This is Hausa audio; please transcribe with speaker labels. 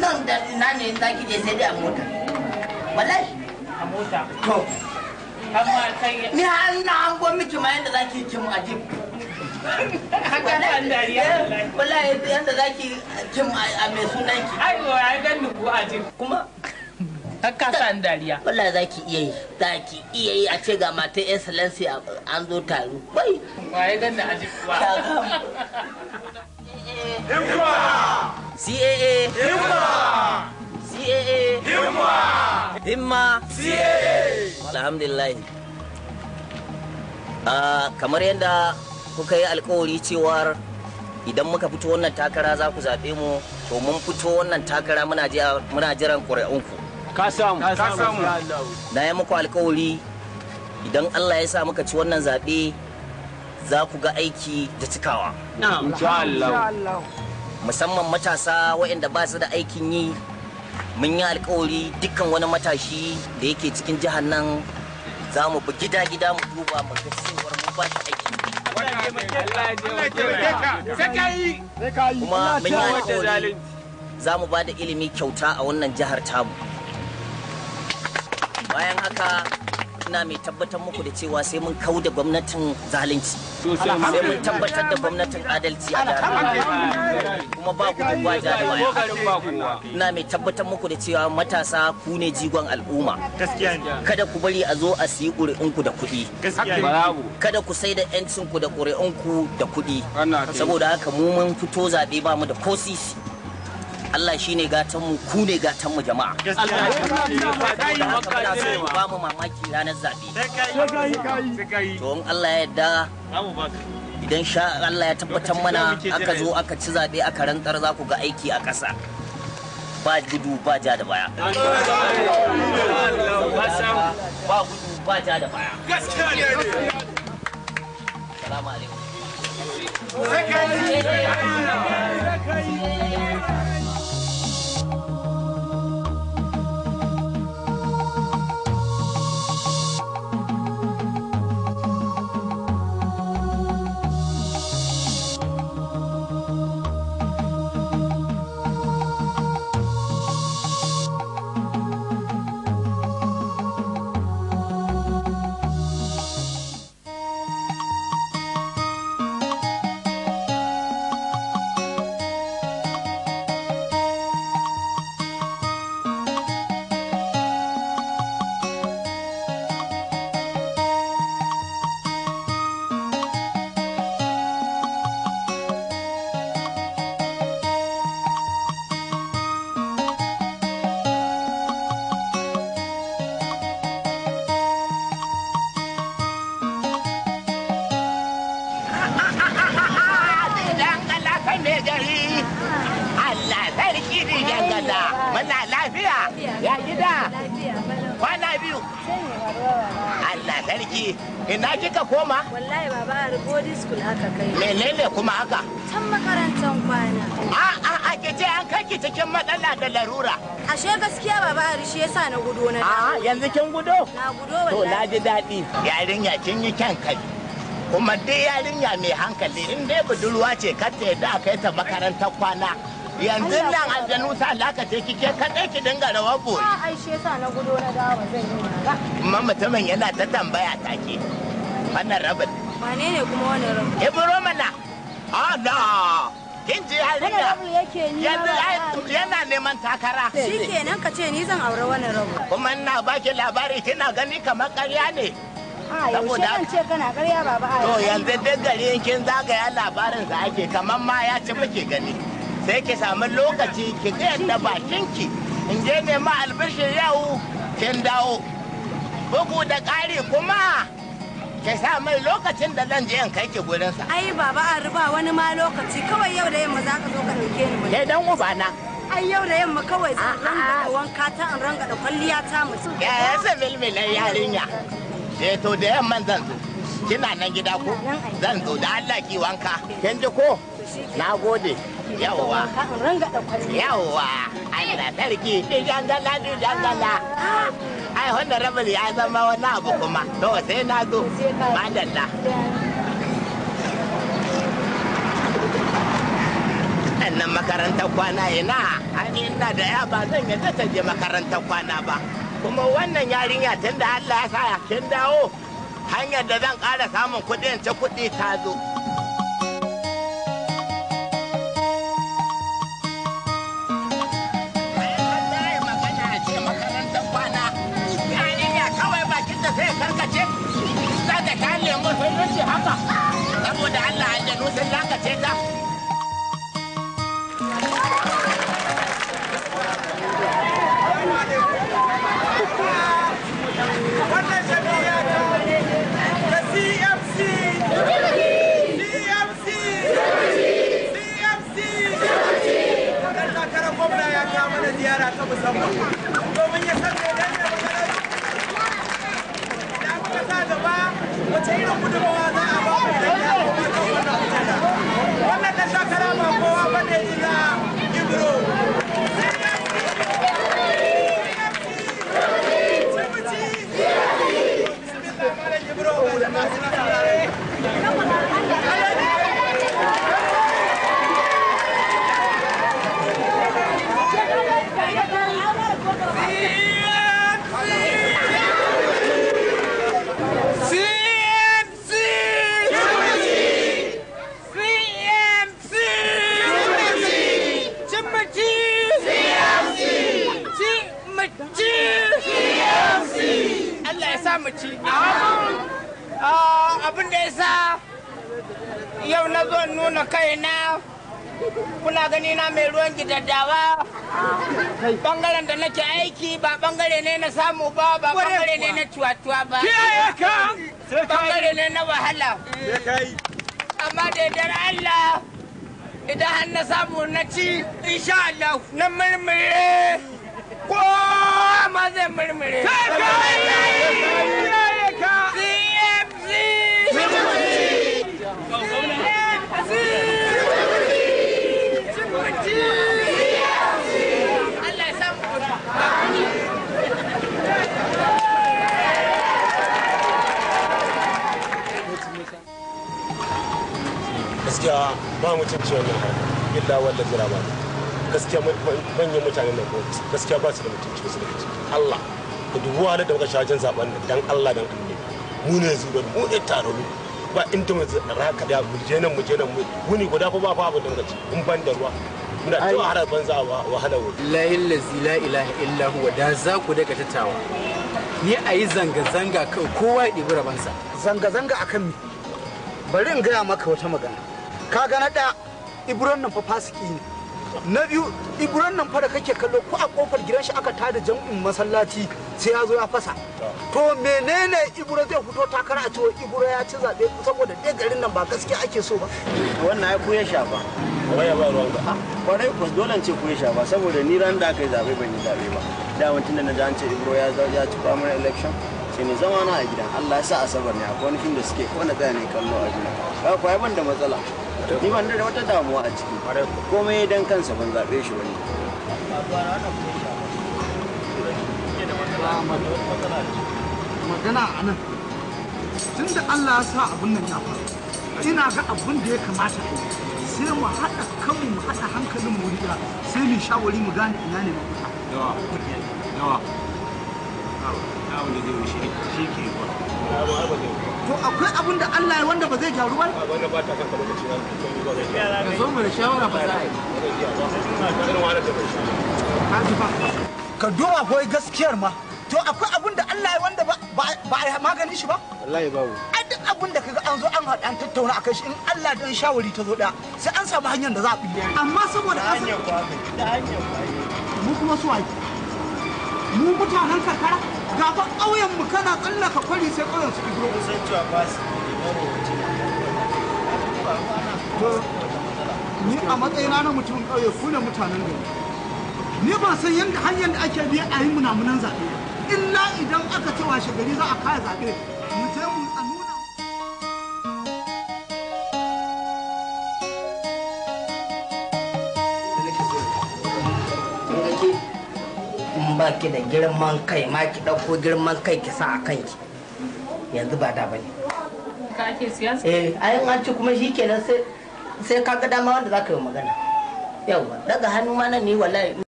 Speaker 1: nan da ina ne za ki je sai dai a mota wallahi
Speaker 2: a mota
Speaker 1: to
Speaker 2: amma kai
Speaker 1: ni har na an gwa miki ma yanda za ki kim a jib
Speaker 2: haka san dariya wallahi
Speaker 1: wallahi yanda za ki kim a mai sunan ki
Speaker 2: ai wa ya ganni ko a jin
Speaker 1: kuma
Speaker 2: haka san dariya
Speaker 1: wallahi za ki iya yi za ki iya yi a ce ga mata excellency an zo taro bai
Speaker 2: wa ya ganni a jin kuwa
Speaker 1: CAA CAA Himma Alhamdulillah Ah, kamar yadda kuka yi alkawari cewar idan muka fito wannan takara za ku zaɓe mu to mun fito wannan takara muna jiya- muna jiran ƙuri'unku
Speaker 3: Ka samu. Ka samu.
Speaker 1: na yi muku alkawari idan Allah ya sa muka ci wannan zaɓe za ku ga aiki da cikawa
Speaker 3: Insha Allah.
Speaker 1: musamman matasa waɗanda ba su da aikin yi mun yi alkawari dukkan wani matashi da yake cikin jihar nan za mu bi gida-gida mu duba mu ga cewar mu ba shi aikin yi kuma mun yi alkawari za mu ba da ilimi kyauta a wannan jihar tamu bayan haka ina mai tabbatar muku da cewa sai mun kau da gwamnatin zalunci sai mun tabbatar da gwamnatin adalci a jihar kuma ba gudu ba ja da baya ina mai tabbatar muku da cewa matasa ku ne jigon al'umma kada ku bari a zo a siyi ƙuri'unku da kuɗi
Speaker 3: Bravo.
Speaker 1: kada ku sai da 'yancinku da ƙuri'unku da kuɗi
Speaker 3: Ana kai.
Speaker 1: saboda haka mu mun fito zaɓe ba mu da ko sisi Allah shi ne gatanmu ku ne gatanmu jama'a Saboda haka muna so ku ba mu mamaki ranar zaɓe to in Allah ya yarda idan sha Allah ya tabbatar mana aka zo aka ci zaɓe aka rantsar za ku ga aiki a ƙasa ba gudu ba ja da baya ba gudu ba ja da baya salamu alaikum
Speaker 4: Dangala kai mai gari. Allah sarki ne dangala. Muna lafiya. Ya gida. Kwana biyu. Allah sarki. Ina kika koma?
Speaker 5: Wallahi baba a body school aka kai.
Speaker 4: Menene kuma haka?
Speaker 5: Can makarantar kwana.
Speaker 4: A a a ke ce an kai ki cikin matsala da larura.
Speaker 5: Ashe gaskiya baba a shi yasa na gudo na
Speaker 4: A
Speaker 5: dawo.
Speaker 4: yanzu kin gudo?
Speaker 5: Na gudo
Speaker 4: To na
Speaker 5: wallahi.
Speaker 4: ji daɗi. Yarinya kin yi kyan kai. Kuma dai yarinya mai hankali in dai budurwa ce kar ta yadda a kai ta makarantar kwana. Yanzu nan aljanu sa lakace kike kaɗai ki dinga rawar bori.
Speaker 5: A ai shi yasa na gudo na dawo zan yi mara.
Speaker 4: Amma mutumin yana ta tambaya take. Wannan rabin.
Speaker 5: Wane ne kuma wani rabu?
Speaker 4: Ibro mana. Ah na. Kin ji
Speaker 5: Wani
Speaker 4: yarinya.
Speaker 5: rabu yake ni
Speaker 4: Yanzu
Speaker 5: ba
Speaker 4: ai- yana neman takara.
Speaker 5: Shi kenan ka ce ni zan aure wani rabu.
Speaker 4: Kuma ina baki labari kina gani kamar ƙarya ne.
Speaker 5: A yaushe
Speaker 4: Saboda-
Speaker 5: zan ce kana karya baba a
Speaker 4: To yanzu duk gari in kin zagaya labarin sa ake kamar ma ya ci muke gani. Sai ki samu lokaci ki ga yadda bakinki in je nema albishir yau kin dawo. Bugu da ƙari kuma ki sa mai lokacin da zan je in kai ki gurinsa.
Speaker 5: Ai baba a riba wani ma lokaci kawai yau da yamma za ka zo ka ɗauke ni mu.
Speaker 4: Ke dan ubana.
Speaker 5: Ai yau da yamma kawai zan ranga da wanka ta in ranga da kwalliya ta musu.
Speaker 4: Ya yasa milmilan yarinya. Eh to da yamman zan zo. Kina nan gida ko? Zan zo da Allah ki wanka. Kin ji ko? Na gode. Yawwa.
Speaker 5: Wanka in ranga da kwalliya.
Speaker 4: Yawwa. Allah sarki. Ni dangala ni dangala. Ai wannan rabin ya zama wani abu kuma. To sai na zo. Madalla. yarinyan nan makarantar kwana ina ani ina da ya ba zan yadda ta je makarantar kwana ba kuma wannan yarinya tun da Allah ya sa kin dawo hanyar da zan ƙara samun kuɗi in ci kuɗi ta zo Wallahi magana a ce makarantar kwana yarinya kawai bakin da sai karkace za ta ta lemu sai yace haka saboda Allah aljanu sun lakace ta
Speaker 6: wannan jami'a ta da CMC CMC CMC Kadar takarar gwamna ya kawo mana ziyara ta musamman domin ya san da yadda magana da muka sa gaba wace irin gudunmawa za a ba mu da ya kuma kan wannan kujera wannan da takara ba kowa bane illa Ibro
Speaker 4: Allah ya sa mu ci. Abin da ya sa yau na zo in nuna kaina kuna gani na mai ruwan gidaddawa bangaren da nake aiki ba bangare ne na samu ba ba bangare ne na cuwa-cuwa ba bangare ne na wahala amma da yardar Allah idan har na samu na ci insha Allah na murmure ko ma zai murmure CMC Allah ya samu
Speaker 7: gaskiya ba mutunci wannan harka illa wanda jira ba gaskiya manyan mutanen nan ko gaskiya ba su da mutunci ba su da mutunci Allah da dubu wahalar da muka sha wajen zaben nan dan Allah dan annabi mu ne zubar mu ne tararu ba inda mu raka da mu je nan mu je nan mu wuni guda fa ba fa abin da muka ci in ban da ruwa muna ta wahalar banza a wahalar wuri
Speaker 8: lahi lazi la ilaha illa huwa da za ku daga tattawa ni a yi zanga-zanga kawai kowa ya ɗibi rabansa
Speaker 9: zanga-zanga a kan mi bari in gaya maka wata magana ka ga na ɗaya ibron nan fa fasiki ne na biyu ibron nan fa da kake kallo ko a kofar gidan shi aka tada jam'in masallaci sai ya zo ya fasa to menene ibro zai fito takara a cewa ibro ya ci zaɓe saboda ɗaya garin nan ba gaskiya ake so ba
Speaker 10: wannan ai ku ya shafa
Speaker 7: waya ba ruwan ka
Speaker 10: kwarai ku dole ce ku ya shafa saboda ni ran da aka yi zaɓe ban yi zaɓe ba da mutum da na ji an ce ibro ya zo ya ci primary election sai ne zama na a gidan Allah ya sa asabar ne akwai wani fim da suke wani tsaya ne kallo a gidan ka kuwa ban da matsala ni ban da wata damuwa a ciki komai dan kansa ban zaɓe shi wani
Speaker 9: magana a nan tun da Allah ya sa abin nan ya faru ina ga abin da ya kamata a yi sai mu haɗa kanmu mu haɗa hankalin mu wuri ɗaya, sai mu shawari mu gane ina ne mafita
Speaker 3: yawa yawa yawa da zai wuce shi ke yi
Speaker 9: to akwai abin da Allah ya wanda ba zai gyaru ba
Speaker 7: wannan ba ta kanka lokaci na
Speaker 8: ka zo mu da shawara ba za a yi
Speaker 7: irin wahalar da bai sha
Speaker 9: ka ji ba ka duba ko gaskiyar ma to akwai abin da Allah ya wanda ba ba a yi maganin shi ba
Speaker 8: wallahi babu
Speaker 9: ai duk abin da kaga an zo an haɗa an tattauna akan shi in Allah dan shawari ta zo ɗaya sai an samu hanyar da za a bi amma saboda an san mu kuma su waye mu mutanen karkara gaba ƙauyen mu kana tsallaka kwari sai ƙauyen su ibro
Speaker 10: san cewa ba su
Speaker 9: to ni a matsayina na mutumin ƙauye ku ne mutanen gari ni ba san yadda hanyar da ake biya a yi munamunan zaɓe illa idan aka ce washe gari za a kaya zaɓe mu je mu a nuna
Speaker 1: in ba ki da girman kai ma ki ɗauko girman kai ki sa a kanki yanzu ba da bane
Speaker 2: Ka ake siyasa?
Speaker 1: eh ayin an ci kuma shi kenan sai sai ka ga dama wanda za ka yi magana yawa daga hannu ma nan ne wallahi